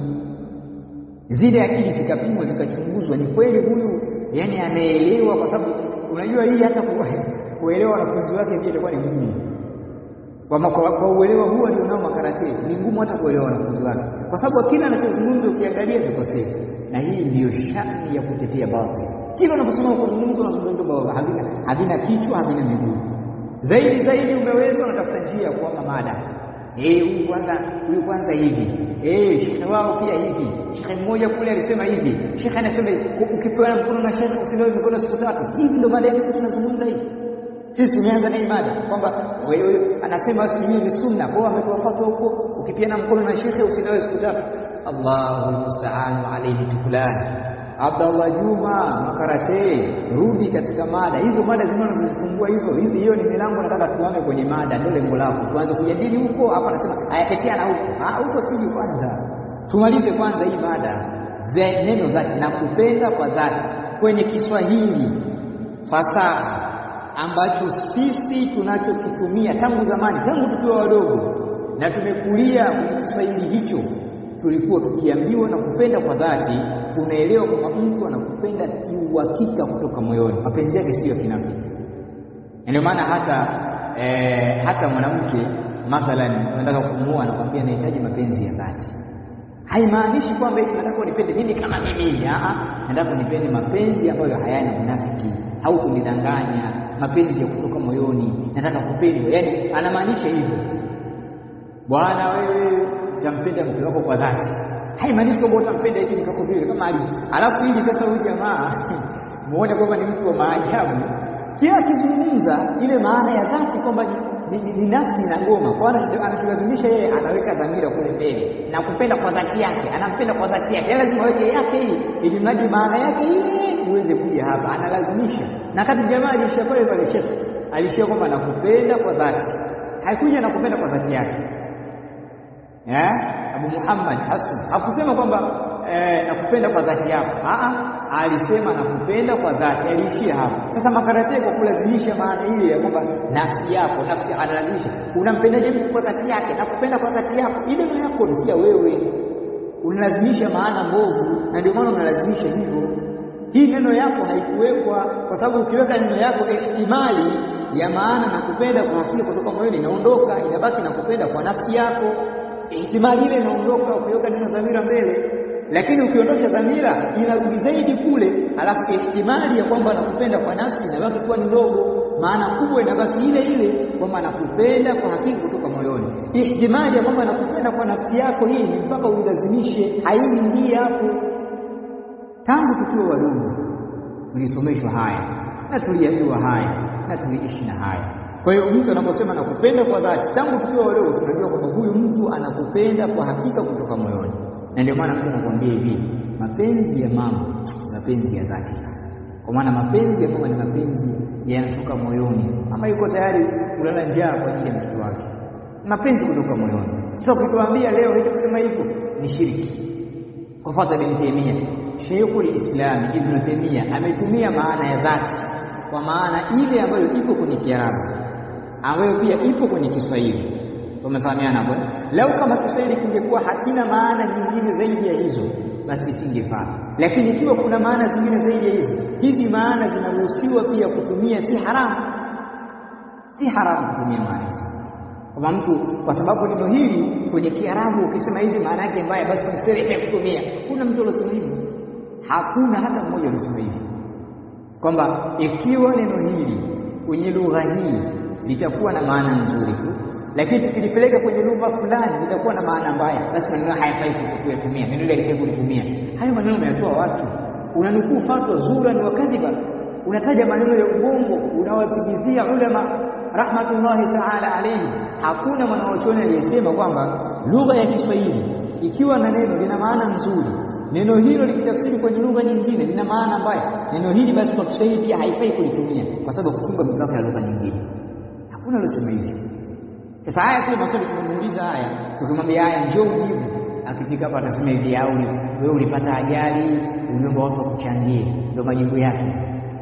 zile akili zikapimwa zikachunguzwa, ni kweli huyu yani anaelewa, kwa sababu unajua hii hata kuelewa wanafunzi wake pia itakuwa ni ngumu kwa, kwa, kwa uelewa huo alionao makarate ni ngumu hata kuelewa wanafunzi wake, kwa sababu kila anachozungumza ukiangalia vikosea, na hii ndiyo shani ya kutetea batil. Kila unaposema kuzungumza unazungumza baba, havina havina kichwa, havina miguu. Zaidi zaidi umeweza, unatafuta njia ya kuama mada eh, huyu kwanza, huyu kwanza hivi eh, shekhe wao pia hivi, shekhe mmoja kule alisema hivi, shekhe anasema ukipewa mkono na shekhe usilewe mikono siku tatu. Hivi ndio mada yetu tunazungumza hivi sisi tumeanza na imada kwamba wewe anasema asilimia ni sunna, kwa ametoa fatwa huko, ukipiana mkono na shekhe usinawe siku tatu. Allahu almusta'an alayhi tukulan. Abdallah Juma Makarate, rudi katika mada hizo. Mada zinazozifungua hizo hizi, hiyo ni milango. Nataka tuame kwenye mada, ndio lengo lako, tuanze kujadili huko. Hapa anasema ayatetea na huko, ah, huko siji. Kwanza tumalize kwanza hii mada, neno dhati na kupenda kwa dhati kwenye Kiswahili fasaha ambacho sisi tunachokitumia tangu zamani, tangu tukiwa wadogo na tumekulia kwenye Kiswahili hicho, tulikuwa tukiambiwa na kupenda kwa dhati, tunaelewa kwamba mtu anakupenda kiuhakika kutoka moyoni, mapenzi yake siyo ya kinafiki. Ndio maana hata eh, hata mwanamke mathalan unataka kumuoa, anakwambia nahitaji mapenzi ya dhati. Haimaanishi kwamba eti nataka unipende mimi kama mimi, ah, nataka unipende mapenzi ambayo hayana unafiki au kunidanganya mapenzi ya kutoka moyoni, nataka kupendwa. Yani anamaanisha hivyo, bwana, wewe utampenda mke wako kwa dhati. Haimaanishi kwamba utampenda eti mke wako vile kama alivyo. Alafu hili sasa, huyu jamaa muone kwamba ni mtu wa maajabu, kila akizungumza ile maana ya dhati kwamba ni, ni, ni nafsi na ngoma, kwa anacholazimisha yeye, anaweka dhamira kule mbele na kupenda kwa dhati yake, anampenda kwa dhati yake, lazima aweke yake hii, ili mradi maana yake ile iweze kuja hapa, analazimisha. Na kati jamaa alishia pale pale cheka, alishia kwamba nakupenda kwa dhati, haikuja nakupenda kwa dhati yake. Eh, Abu Muhammad Hassan hakusema kwamba eh, nakupenda kwa dhati yako, a alisema nakupenda kwa dhati, aliishia hapo. Sasa makarate kwa kulazimisha maana ile ya kwamba nafsi yako, nafsi analazimisha, unampendaje mtu kwa dhati yake? Nakupenda kwa dhati yako, ile neno yako ndio wewe unalazimisha maana mbovu, na ndio maana unalazimisha hivyo. Hii neno yako haikuwekwa, kwa sababu ukiweka neno yako ihtimali ya maana na kupenda kwa hakika kutoka moyoni inaondoka, inabaki na kupenda kwa nafsi yako. Ihtimali ile inaondoka ukiweka neno dhamira mbele, lakini ukiondosha dhamira inarudi zaidi kule, alafu ihtimali ya kwamba nakupenda kwa nafsi inabaki kuwa ni ndogo, maana kubwa inabaki ile ile kwamba nakupenda kwa hakika kutoka moyoni. Ihtimali ya kwamba nakupenda kwa nafsi yako, hii ni mpaka uilazimishe, haiingii hapo. Tangu tukiwa wadogo tulisomeshwa haya na tuliambiwa haya na tuliishi na haya. Kwa hiyo mtu anaposema nakupenda kwa dhati, tangu tukiwa wadogo tunajua kwamba huyu mtu anakupenda kwa hakika kutoka moyoni, na ndio maana mtu anakuambia hivi, mapenzi ya mama ni mapenzi ya dhati sana, kwa maana mapenzi ya mama ni mapenzi yanatoka moyoni. Mama yuko tayari kulala njaa kwa ajili ya mtoto wake, mapenzi kutoka moyoni. Sasa ukituambia leo hicho kusema hivyo ni shiriki. Kwa fadha bin Taimia Sheikhul Islam Ibn Taymiyyah ametumia maana ya dhati kwa maana ile ambayo ipo kwenye Kiarabu ambayo pia ipo kwenye Kiswahili. Tumefahamiana hapo. Lau kama Kiswahili kingekuwa hakina maana nyingine zaidi ya hizo, basi isingefaa. Lakini ikiwa kuna maana zingine zaidi ya hizo, hizi maana zinaruhusiwa pia kutumia, si haramu, si haramu kutumia maana hizo. Kama mtu kwa sababu neno hili kwenye Kiarabu ukisema hivi maana yake mbaya, basi kwa Kiswahili kutumia. Kuna mtu aliyosema hivi? Hakuna hata mmoja aliyosema hivi, kwamba ikiwa neno hili kwenye lugha hii litakuwa na maana nzuri tu, lakini tukilipeleka kwenye lugha fulani litakuwa na maana mbaya, basi maneno hayafai kuyatumia, neno hili halifai kulitumia. Hayo maneno umeyatoa watu, unanukuu fatwa zura ni wakadhiba, unataja maneno ya uongo, unawazigizia ulama rahmatullahi taala alayhi. Hakuna mwanachuoni aliyesema kwamba lugha ya Kiswahili ikiwa na neno lina maana nzuri, neno hilo likitafsiri kwenye lugha nyingine lina maana mbaya, neno hili basi kwa Kiswahili pia haifai kulitumia kwa sababu kufunga mipaka ya lugha nyingine. Hakuna aliyesema hivyo. Sasa haya kile maswali tumemuuliza haya, tukimwambia haya njoo ujibu, akifika hapa atasema hivi, au wewe ulipata ajali, uliomba watu wakuchangie, ndio majibu yake.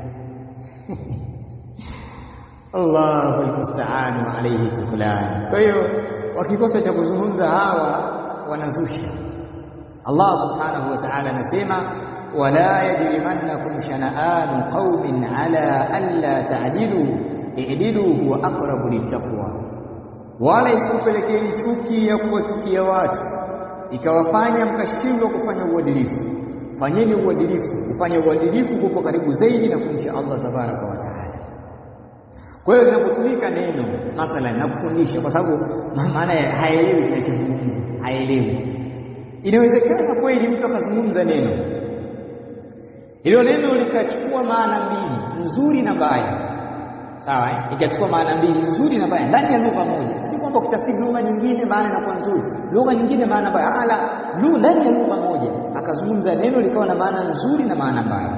Allahu almusta'an wa alayhi tuklan. Kwa hiyo wakikosa cha kuzungumza hawa wanazusha. Allah subhanahu wa ta'ala anasema wala yajrimannakum shana'anu qaumin ala alla ta'dilu i'dilu huwa aqrabu littaqwa, wala isikupelekeni chuki ya kuwachukia watu ikawafanya mkashindwa kufanya uadilifu. Fanyeni uadilifu. Kufanya uadilifu kuko karibu zaidi na kumcha Allah tabaraka wa taala. Kwa hiyo linapotumika neno mathalan na kufundisha, kwa sababu maana haelewi kinachozungumza, haelewi. Inawezekana kweli mtu akazungumza neno hilo, neno likachukua maana mbili, nzuri na mbaya, sawa eh? Ikachukua maana mbili, nzuri na mbaya, ndani ya lugha moja. Si kwamba ukitafsiri lugha nyingine maana inakuwa nzuri, lugha nyingine maana mbaya, ala, lugha ndani ya lugha moja akazungumza neno likawa na maana nzuri na maana mbaya,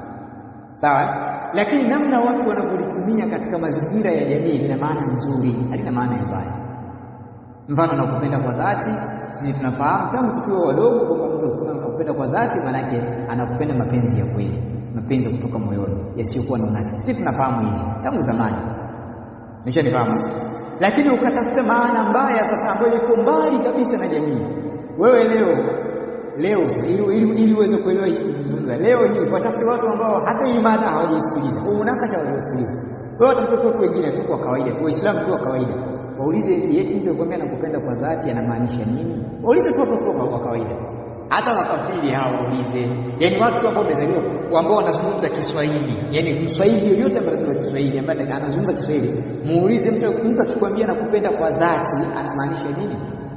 sawa lakini namna watu wanavyolitumia katika mazingira ya jamii lina maana nzuri, halina maana ya mbaya. Mfano, nakupenda kwa dhati, sisi tunafahamu tangu tukiwa wadogo kwamba mtu anakupenda kwa dhati, maanake anakupenda mapenzi ya kweli, mapenzi kutoka moyoni yasiyokuwa na unafiki. Sisi tunafahamu hivi tangu zamani, nishanifahamu. Lakini ukatafuta maana mbaya sasa, ambayo iko mbali kabisa na jamii. Wewe leo leo ili uweze kuelewa hichi kuzungumza leo hii, watafute watu ambao hata hii mada hawajaisikiliza, unakasha hawajasikiliza. Kwa hiyo watafuta watu wengine tu kwa kawaida, Waislamu tu wa kawaida, waulize eti mtu akwambia nakupenda kwa dhati anamaanisha nini? Waulize tu watu wa kawaida, hata makafiri hao waulize, yaani watu ambao wamezaliwa ambao wanazungumza Kiswahili, yaani Mswahili yoyote ambaye anazungumza Kiswahili, ambaye anazungumza Kiswahili, muulize mtu, mtu akikwambia nakupenda kwa dhati anamaanisha nini?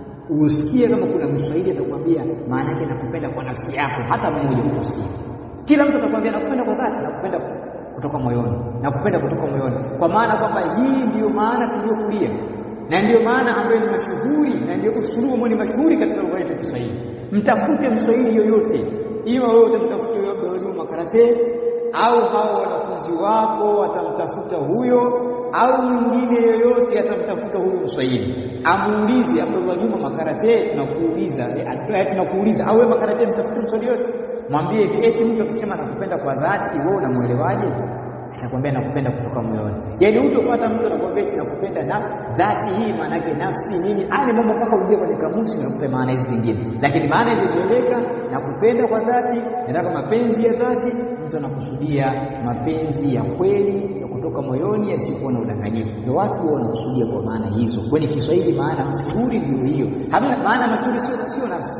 Usikie kama kuna Mswahili atakwambia maana yake nakupenda kwa nafsi yako, hata mmoja utasikia. Kila mtu atakwambia nakupenda kwa dhati, nakupenda kutoka moyoni, nakupenda kutoka moyoni, kwa maana kwamba hii ndiyo maana tuliyokulia na ndiyo maana ambayo ni mashuhuri na ndiyo usulubu ambao ni mashuhuri katika lugha yetu ya Kiswahili. Mtafute Mswahili yoyote, iwa wewe utamtafuta huyo Abdulrahim Makarate au hao wanafunzi wako watamtafuta huyo au mwingine yoyote atamtafuta huyu Mswahili amuulize, Abdullah Juma Makarate, tunakuuliza tunakuuliza, au wewe Makarate, mtafute Mswahili yote, mwambie hivi, eti mtu akisema nakupenda kwa dhati, wewe unamuelewaje? Atakwambia nakupenda kutoka moyoni. Yaani hutopata mtu anakwambia eti nakupenda na dhati, hii maana yake nafsi nini, ani mambo mpaka uingie kwenye kamusi unakuta maana hizi zingine, lakini maana ilizoeleka nakupenda kwa dhati, nataka mapenzi ya dhati, mtu anakusudia mapenzi ya kweli kutoka moyoni yasiyokuwa na udanganyifu. Ndio watu wanakusudia kwa maana hizo. Kwenye Kiswahili maana mashuhuri ndio hiyo, hamna maana mashuhuri, sio sio nafsi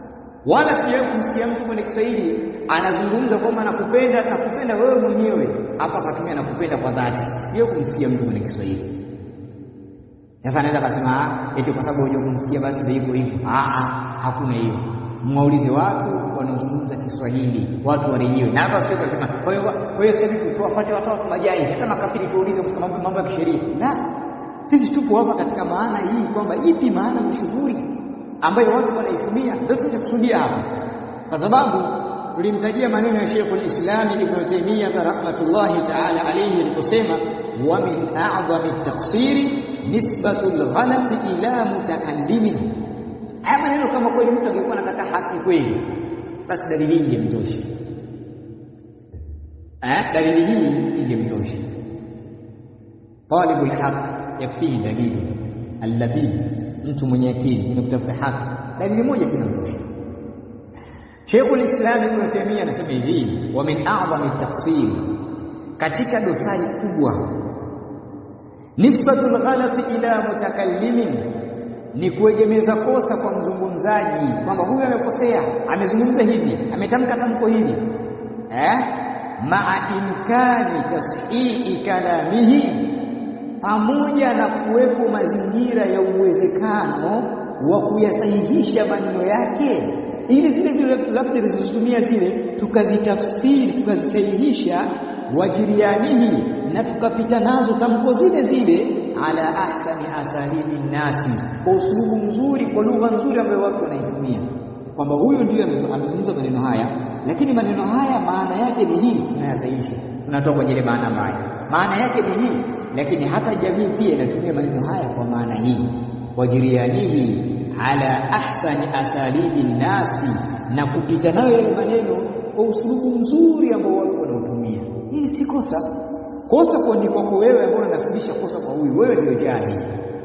wala sijawahi kumsikia mtu kwenye Kiswahili anazungumza kwamba nakupenda, nakupenda wewe mwenyewe, hapa akatumia nakupenda kwa dhati. Sijawahi kumsikia mtu kwenye Kiswahili. Sasa anaweza akasema eti kwa sababu hujua kumsikia basi ndio hivyo hivyo. Hakuna hiyo. Mwaulize watu wanaozungumza Kiswahili, watu warejewe. Na hapa sio kusema kwa hiyo kwa hiyo sasa hivi tuwafuate watu majai, hata makafiri tuulize kwa mambo mambo ya kisheria. La, sisi tupo hapa katika maana hii kwamba ipi maana mashuhuri ambayo watu wanaitumia, ndio tunakusudia hapa, kwa sababu tulimtajia maneno ya Sheikh al-Islam Ibn Taymiyyah rahmatullahi ta'ala alayhi aliposema, wa min a'zami at-taqsiri nisbatu al-ghalat ila mutakallimin Haya maneno kama kweli mtu angekuwa anataka haki kweli, basi dalili hii ingemtosha. Eh, dalili hii ingemtosha. Talibu lhaq yakfihi dalilu allabib, mtu mwenye akili mwenye kutafuta haki, dalili moja tu inamtosha. Sheikhul Islam Ibn Taymiyyah anasema hivi, wa min a'zami taqsir, katika dosari kubwa nisbatul ghalati ila mutakallimin ni kuegemeza kosa kwa mzungumzaji kwamba huyu amekosea amezungumza hivi ametamka tamko hili eh maa imkani tashihi kalamihi pamoja na kuwepo mazingira ya uwezekano wa kuyasahihisha maneno yake ili zile zile labda zilizotumia zile tukazitafsiri tukazisahihisha wajirianihi na tukapita nazo tamko zile zile ala ahsani asalibi nasi kwa usulubu mzuri kwa lugha nzuri ambayo watu wanaitumia kwamba huyu ndiyo amezungumza maneno haya lakini maneno haya maana yake ni hii tunayasahihisha tunatoa kwenye ile maana mbaya maana yake ni hii lakini hata jamii pia inatumia maneno haya kwa maana hii wajirianihi ala ahsani asalibi nasi na kupita nayo yale maneno kwa usulubu mzuri ambao watu wanautumia hili si kosa kosa kwa ni kwako wewe ambao unasibisha kosa kwa huyu wewe ndio jahil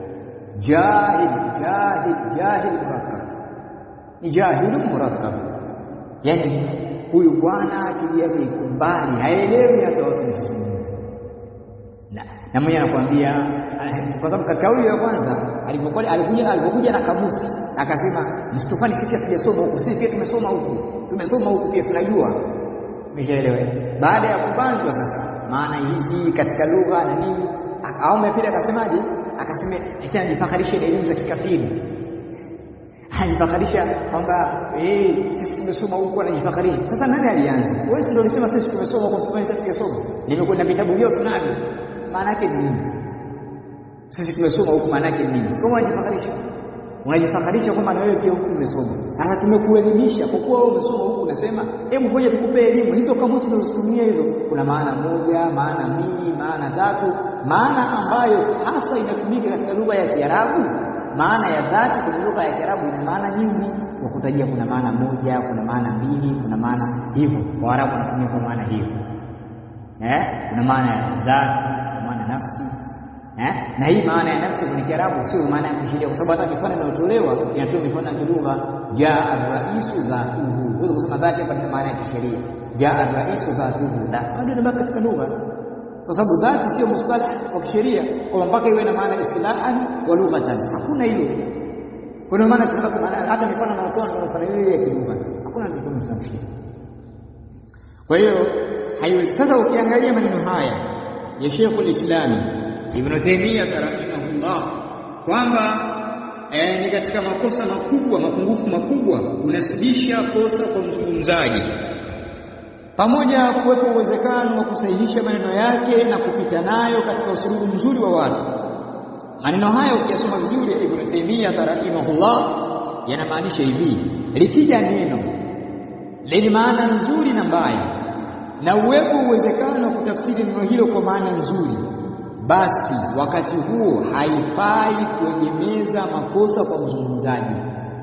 jahil jahil jahil murakkab ni jahilu murakkab yani huyu bwana akili yake iko mbali haelewi hata watu wanazungumza na na mwenye anakuambia kwa sababu katika huyu ya kwanza alipokuwa alikuja alipokuja na kamusi akasema msitufani sisi hatujasoma huku sisi pia tumesoma huku tumesoma huku pia tunajua umeshaelewa baada ya kubanzwa sasa maana hizi katika lugha na nini au pili akasemaje akasema eti anajifakharisha na elimu za kikafiri anajifakharisha kwamba eh sisi tumesoma huku anajifakharisha sasa nani alianza wewe ndio ulisema sisi tumesoma huku sisi sisi tumesoma nimekwenda vitabu vyote tunavyo maana yake ni nini sisi tumesoma huku maana yake ni nini sio unajifakharisha unajifakharisha kwamba na wewe pia huku umesoma sasa tumekuelimisha kwa kuwa wewe umesoma huku unasema hebu ngoja tukupe elimu hizo kamusi tunazotumia hizo kuna maana moja maana mbili maana tatu maana ambayo hasa inatumika katika lugha ya Kiarabu maana ya dhati kwenye lugha ya Kiarabu ina maana nyingi kwa kutajia kuna maana moja kuna maana mbili kuna maana hivyo Waarabu wanatumia kwa maana hiyo eh kuna maana ya dhati kuna maana nafsi eh na hii maana ya nafsi kwenye Kiarabu sio maana ya kisheria kwa sababu hata mifano inayotolewa inatoa mifano ya lugha jaa ar-raisu dhatuhu wewe kusema dhati hapa ni maana ya kisheria jaa ar-raisu dhatuhu la bado inabaki katika lugha kwa sababu dhati sio mustalah wa kisheria kwa mpaka iwe na maana istilahan wa lughatan hakuna hiyo kwa maana tunataka maana hata mifano inayotoa ndio mfano hiyo ya kilugha hakuna ndio mfano kwa hiyo haiwezi sasa ukiangalia maneno haya ya Sheikh al-Islam Ibn Taymiyyah rahimahullah kwamba eh, ni katika makosa makubwa mapungufu makubwa unasibisha kosa kwa mzungumzaji pamoja kuwepo uwezekano wa kusahihisha maneno yake na kupita nayo katika usulubu mzuri wa watu maneno haya ukiyasoma vizuri Ibn Taymiyyah rahimahullah yanamaanisha hivi likija neno lenye maana nzuri na mbaya na uwepo uwezekano wa kutafsiri neno hilo kwa maana nzuri basi wakati huo haifai kuegemeza makosa kwa mzungumzaji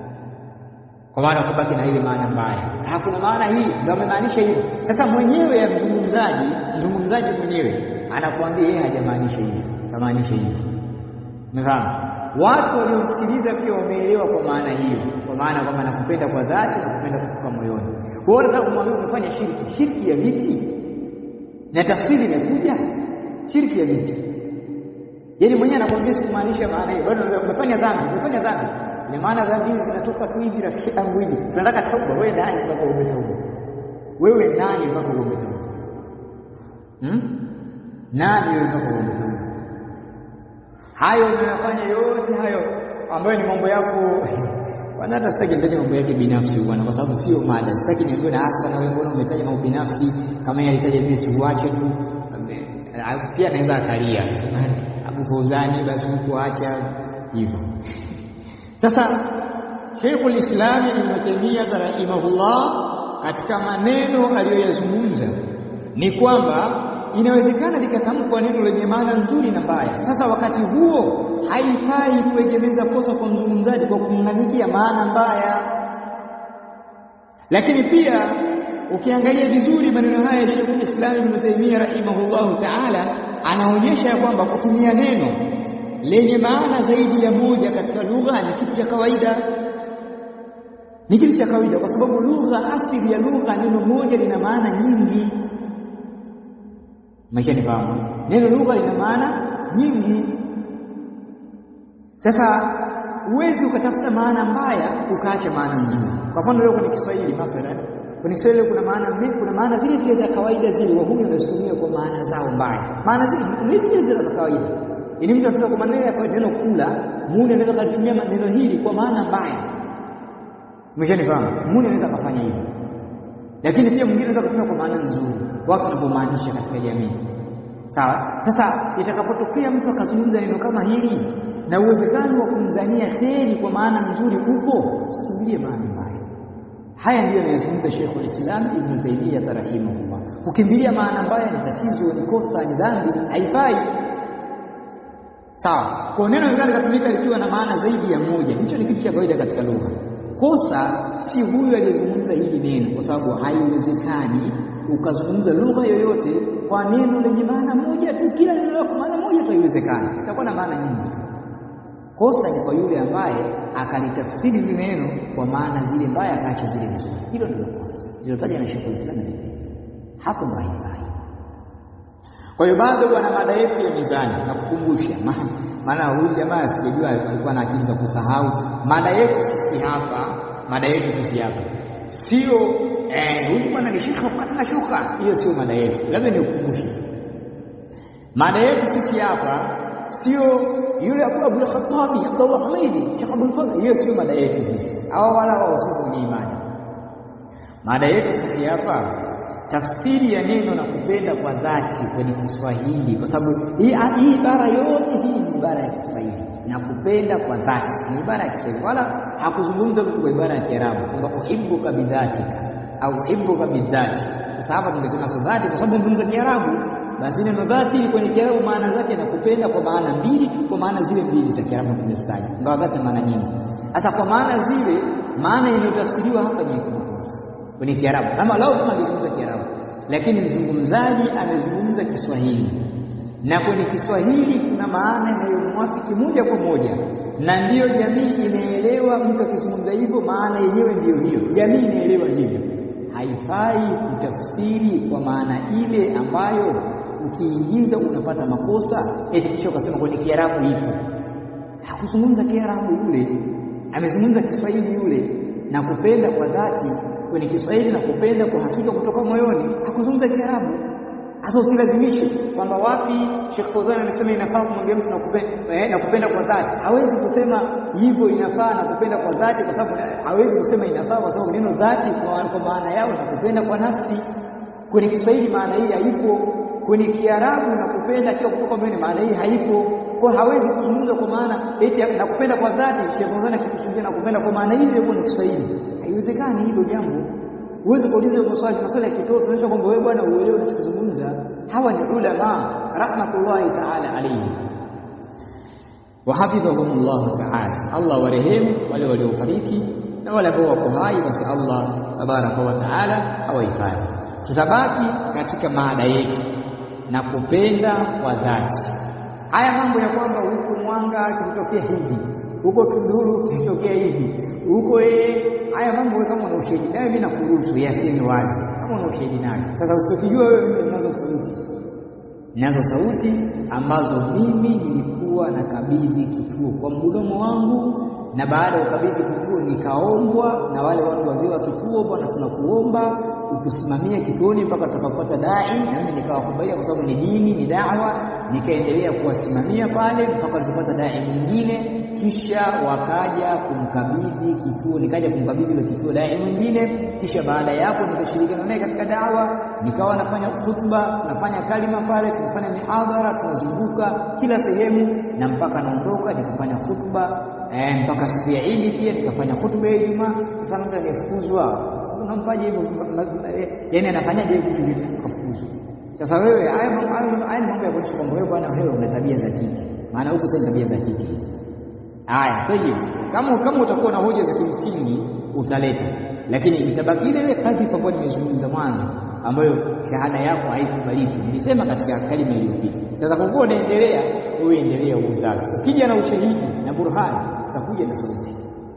kwa maana kubaki na ile maana mbaya hakuna maana hii ndio amemaanisha hivyo sasa mwenyewe ya mzungumzaji mzungumzaji mwenyewe anakuambia yeye hajamaanisha hivi kamaanisha hivi umefahamu watu waliomsikiliza pia wameelewa kwa maana hiyo kwa maana kwamba nakupenda kwa dhati na kupenda kutoka moyoni kwa hiyo nataka kumwambia umefanya shirki shirki ya vipi na tafsiri imekuja shirki ya vipi yaani mwenyewe anakuambia sikumaanisha maana hiyo bado umefanya dhambi umefanya dhambi ina maana dhambi hizi zinatoka tu hivi rafiki yangu hivi tunataka tauba wewe nani mpaka uombe tauba wewe nani mpaka uombe tauba hmm? nani wewe mpaka uombe tauba hayo unayofanya yote hayo ambayo ni mambo yako bwana hata sitaki nitaje mambo yake binafsi bwana kwa sababu sio mada sitaki niambiwe na hasa na wewe mbona umetaja mambo binafsi kama yeye alitaja vile siuache tu pia anaweza akalia Abu Fauzani basi huko acha hivyo sasa Sheikhul Islam Ibn Taymiyyah rahimahullah katika maneno aliyoyazungumza ni kwamba inawezekana likatamkwa neno lenye maana nzuri na mbaya. Sasa wakati huo haifai kuegemeza kosa kwa mzungumzaji kwa kumng'anikia maana mbaya. Lakini pia ukiangalia vizuri maneno haya ya Sheikh Islam Ibn Taymiyyah rahimahullahu ta'ala anaonyesha kwamba kutumia neno lenye maana zaidi ya moja katika lugha ni kitu cha kawaida ni kitu cha kawaida kwa sababu lugha asili ya lugha neno moja lina maana nyingi maisha ni fahamu neno lugha lina maana nyingi. Sasa huwezi ukatafuta maana mbaya ukaacha maana nzuri. Kwa mfano leo kwenye Kiswahili mathalan, kwenye Kiswahili kuna maana kuna maana zile zile za kawaida zile wahuni wanazitumia kwa maana zao mbaya, maana zile zile zile za kawaida. Yaani mtu anatoka kwa maneno ya kawaida, neno kula, muuni anaweza kutumia neno hili kwa maana mbaya. Umeshanifahamu? Muuni anaweza kufanya hivyo, lakini pia mwingine anaweza kutumia kwa maana nzuri, watu wanapomaanisha katika jamii. Sawa. Sasa itakapotokea mtu akazungumza neno kama hili na uwezekano wa kumdhania kheri kwa maana nzuri upo, usikimbilie maana mbaya. Haya ndiyo anayozungumza Sheikhul Islam Ibn Taymiyyah rahimahullah. Kukimbilia maana mbaya ni tatizo, ni kosa, ni dhambi, haifai. Sawa. Kwa neno linaweza likatumika likiwa na maana zaidi ya moja, hicho ni kitu cha kawaida katika lugha. Kosa si huyu aliyezungumza hili neno, kwa sababu haiwezekani ukazungumza lugha yoyote kwa neno lenye maana moja tu, kila neno kwa maana moja tu, haiwezekani, itakuwa na maana nyingi. Kosa ni kwa yule ambaye akalitafsiri zile neno kwa maana zile mbaya, akaacha zile nzuri. Hilo ndilo kosa lilotaja na Sheikhul Islam, hapo ndo haifai. Kwa hiyo bado wana mada yetu ya mizani na kukumbusha, maana huyu jamaa sijajua alikuwa na akili za kusahau. Mada yetu sisi hapa, mada yetu sisi hapa sio huyu bwana ni shekhe kupata na shuka, hiyo sio mada yetu. Lazima nikukumbushe, mada yetu sisi hapa sio yule Abu Khattabi Abdullah Hamidi Sheikh Abdul Fadhl, hiyo sio mada yetu sisi, hawa wala wao kwenye imani. Mada yetu sisi hapa tafsiri ya neno na kupenda kwa dhati kwenye Kiswahili, kwa sababu hii hii ibara yote hii ni ibara ya Kiswahili na kupenda kwa dhati ni ibara ya Kiswahili, wala hakuzungumza mtu kwa ibara ya Kiarabu kwamba uhibbuka bidhatika au uhibbuka bidhati. Sasa hapa tungesema sio dhati, kwa sababu tunazungumza Kiarabu, basi neno dhati kwenye Kiarabu maana zake na kupenda kwa maana mbili tu, kwa maana zile mbili za Kiarabu tumezitaja, ingawa dhati maana nyingi. Sasa kwa maana zile, maana inayotafsiriwa hapa ni kimakosa kwenye Kiarabu, kama lao kama alizungumza Kiarabu, lakini mzungumzaji amezungumza Kiswahili na kwenye Kiswahili kuna maana inayomwafiki moja kwa moja, na ndiyo jamii inaelewa. Mtu akizungumza hivyo, maana yenyewe ndiyo hiyo, jamii inaelewa hivyo. Haifai kutafsiri kwa maana ile ambayo ukiingiza unapata makosa, eti kisha ukasema kwenye Kiarabu ipo. Hakuzungumza Kiarabu yule, amezungumza Kiswahili yule, na kupenda kwa dhati kwenye Kiswahili na kupenda kwa hakika kutoka moyoni, hakuzungumza Kiarabu. Sasa usilazimishe kwamba wapi Sheikh Fawzan amesema inafaa kumwambia mtu nakupenda eh, nakupenda kwa dhati. Hawezi kusema hivyo inafaa na kupenda kwa dhati, kwa sababu hawezi kusema inafaa kwa sababu neno dhati kwa maana yao na kupenda kwa nafsi. Kwenye Kiswahili maana hii haipo, kwenye Kiarabu na kupenda kila kutoka moyoni maana hii haipo. Kwa hawezi kuzungumza kwa maana eti nakupenda kwa dhati, Sheikh Fawzan akikusudia nakupenda kwa maana hii ile kwa Kiswahili. Haiwezekani hilo jambo. Huwezi kuuliza hiyo maswali, maswali ya kitoto tunaonyesha kwamba wewe bwana uelewe unachozungumza. Hawa ni ulama rahmatullahi ta'ala alayhi wa hafidhahumullah ta'ala, Allah warehemu wale waliofariki na wale ambao wako hai, basi Allah tabaraka wa ta'ala hawahifadhi. Tutabaki katika maada yetu na kupenda kwa dhati. Haya mambo ya kwamba huku Mwanga kilitokea hivi, huko Tunduru kilitokea hivi, huko yeye haya mambo kama una ushahidi nayo, mimi nakuruhusu yaseme wazi, kama una ushahidi nayo. Sasa usichokijua wewe, mimi ninazo sauti, ninazo sauti ambazo mimi nilikuwa nakabidhi kituo kwa mdomo wangu, na baada ya ukabidhi kituo nikaombwa na wale watu wazee wa kituo, bwana, tunakuomba utusimamie kituoni mpaka tutakapopata dai, na mimi nikawakubalia kwa sababu ni dini, ni dawa, nikaendelea kuwasimamia pale mpaka walipopata dai mwingine kisha wakaja kumkabidhi kituo, nikaja kumkabidhi ile kituo dai mwingine. Kisha baada ya hapo nikashirikiana naye katika dawa, nikawa nafanya hutuba, tunafanya kalima pale, tunafanya mihadhara, tunazunguka kila sehemu, na mpaka naondoka nikafanya hutuba eh, mpaka siku ya Idi pia nikafanya hutuba ya Ijumaa. Sasa mtu anayefukuzwa unampaje hivyo? Yani anafanyaje hivi vitu vitu kafukuzwa? Sasa wewe, haya mambo ya kuonyesha kwamba wewe bwana, wewe una tabia za kike, maana huku sasa tabia za kike hizi Haya, kwa hiyo kama kama utakuwa na hoja za kimsingi utaleta, lakini itabaki ile ile kadhifa ambayo nimezungumza mwanzo, ambayo shahada yako haikubaliki. Nilisema katika kalima iliyopita. Sasa kwa kuwa unaendelea, wewe endelea uuzake. Ukija na ushahidi na burhani, utakuja na sauti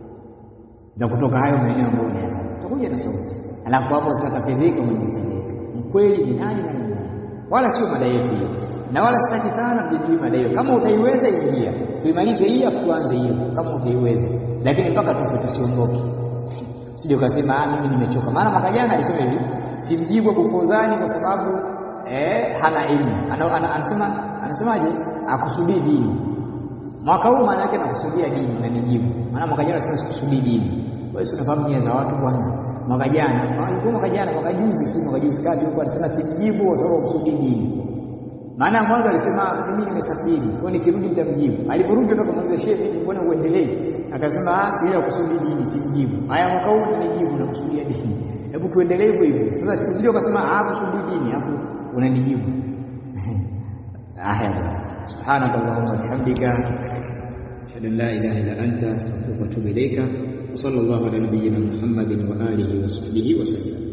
za kutoka hayo maeneo ambayo unayo, utakuja na sauti, alafu hapo zitatapeleka mwenye mkweli ni nani na nani, wala sio mada yetu hiyo. na wala sitaki sana tujadili mada hiyo. Kama utaiweza ingia, tuimalize hii afu tuanze hiyo, kama utaiweza, lakini mpaka tufe tusiondoke. Sije ukasema ah, mimi nimechoka. Maana mwaka jana alisema hivi, simjibu Abu Fawzani kwa sababu eh, hana elimu. Ana, ana, anasema anasemaje? Akusudii dini. Mwaka huu maana yake nakusudia dini na nijibu. Maana mwaka jana sema sikusudii dini. Wewe si unafahamu nia za watu bwana. Mwaka jana, alikuwa mwaka jana, mwaka juzi, si mwaka juzi kati huko alisema simjibu kwa sababu akusudii dini. Maana mwanzo alisema mimi nimesafiri, kwa nikirudi nitamjibu. Aliporudi ndo kumuuliza shehe, mbona uendelee? Akasema ah, bila kusudi dini simjibu. Haya mwaka huu ninijibu na kusudia dini. Hebu tuendelee hivyo hivyo. Sasa usije ukasema ah, kusudi dini hapo unanijibu. Haya bwana. سبحانك اللهم وبحمدك أشهد أن لا إله إلا أنت أستغفرك وأتوب إليك وصلى الله على نبينا محمد وآله وصحبه وسلم